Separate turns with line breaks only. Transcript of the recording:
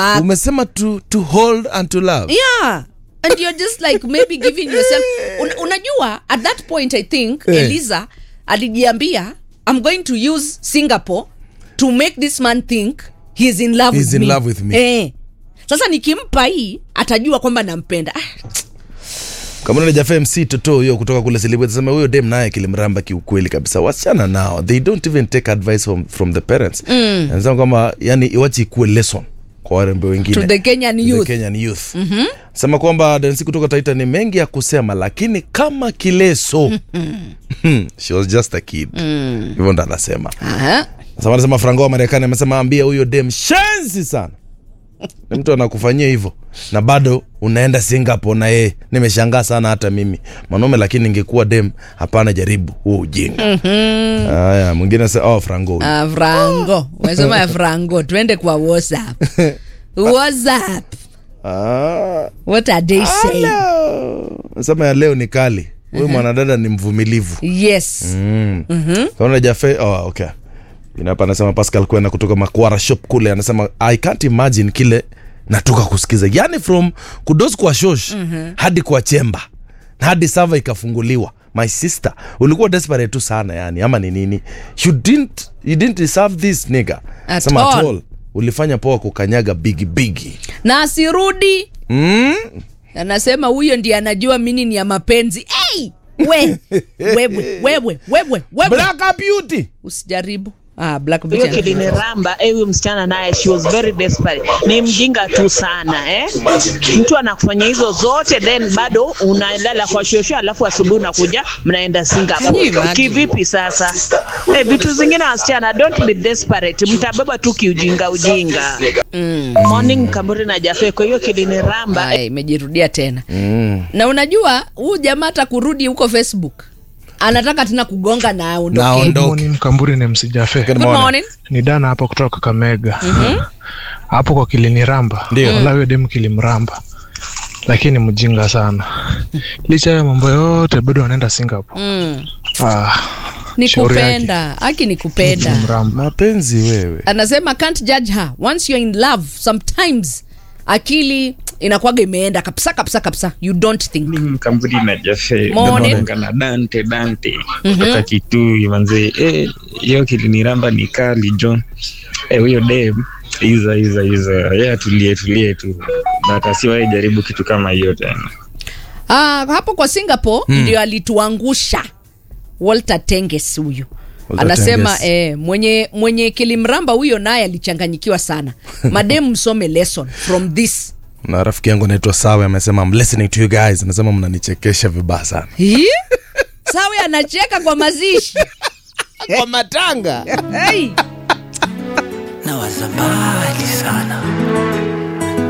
umesema to, to hold and to love
yeah and you're just like maybe giving yourself Un, unajua at that point i think
Eh.
eliza alijiambia i'm going to use singapore to make this man think he's in love,
He's
with,
in
me.
love with me.
Eh. sasa nikimpa hii atajua kwamba nampenda ah,
kama najafa mc toto huyo kutoka kule silibwe sema huyo dem naye kilimramba kiukweli kabisa wasichana nao they don't even take advice from, from the parents mm. anasema kwamba yani iwachi ikuwe lesson kwa warembe wengine
to the kenyan
The
youth
Kenyan youth. Mm-hmm. sema kwamba dansi kutoka taita ni mengi ya kusema lakini kama kileso she was just a kid hivyo ndo anasema
Aha.
sasa anasema frango wa marekani amesema ambia huyo dem shenzi sana ni mtu anakufanyia hivyo na bado unaenda singapore na yeye nimeshangaa sana hata mimi mwanaume lakini ingekuwa dem hapana jaribu huo ujinga haya mwingine sa oh, frango huyu.
Ah, frango umesema ya frango twende kwa whatsapp whatsapp
Ah,
what are they saying
hello. sema ya leo ni kali huyu mwanadada ni mvumilivu
yes
mm. kaona jafe oh, okay inapa anasema pascal kwena kutoka makwara shop kule anasema i can't imagine kile natoka kusikiza yani from kudos kwa shosh mm-hmm. hadi kwa chemba hadi sava ikafunguliwa my sister ulikuwa desperate tu sana yani ama ni nini you didn't, you didn't deserve this nigga
At
Sema at
all.
all ulifanya poa kukanyaga bigi bigi
na asirudi
mm?
anasema huyo ndiye anajua mini ni ya mapenzi hey! we wewe wewe wewe wewe
black beauty
usijaribu ah, black
hiyo
Beauty anajua.
kiliniramba eh, huyu msichana naye she was very desperate ni mjinga tu sana eh? mtu anakufanya hizo zote then bado unalala kwa shosho alafu asubuhi unakuja mnaenda
Can you
singapore
imagine?
kivipi sasa eh, vitu zingine wasichana don't be desperate mtabeba tu kiujinga ujinga mm. morning kamburi na jafe kwa hiyo kiliniramba
Aya, imejirudia tena na unajua huu jamaa hata kurudi huko facebook anataka tena kugonga na aondoke
Naondoke.
Good morning, Mkamburi ni msijafe
Good
Good
morning.
morning.
ni dana hapa kutoka Kakamega hapo kwa kiliniramba
Ndio.
wala huyo demu kilimramba lakini mjinga sana licha ya mambo yote bado wanaenda Singapore
mm.
ah,
ni
Shauri yake.
kupenda haki ni kupenda
mramba
mapenzi wewe
anasema can't judge her once you're in love sometimes akili inakwaga imeenda kabisa kabisa kabisa you don't think
mkamburi na jafe
Morning.
Naonanga na dante dante kutoka kitui manzee Eh, hiyo kiliniramba ni kali john Eh, huyo dem iza iza iza ye atulie tulie tu but asiwahi jaribu kitu kama hiyo tena
ah, hapo kwa singapore ndio alituangusha walter tenges huyu
Walter
anasema
Tenges.
eh, mwenye mwenye kilimramba huyo naye alichanganyikiwa sana mademu msome lesson from this
na rafiki yangu anaitwa sawe amesema I'm listening to you guys anasema mnanichekesha vibaya sana
Hii? sawe anacheka kwa mazishi
kwa matanga
hey.
na wazabali sana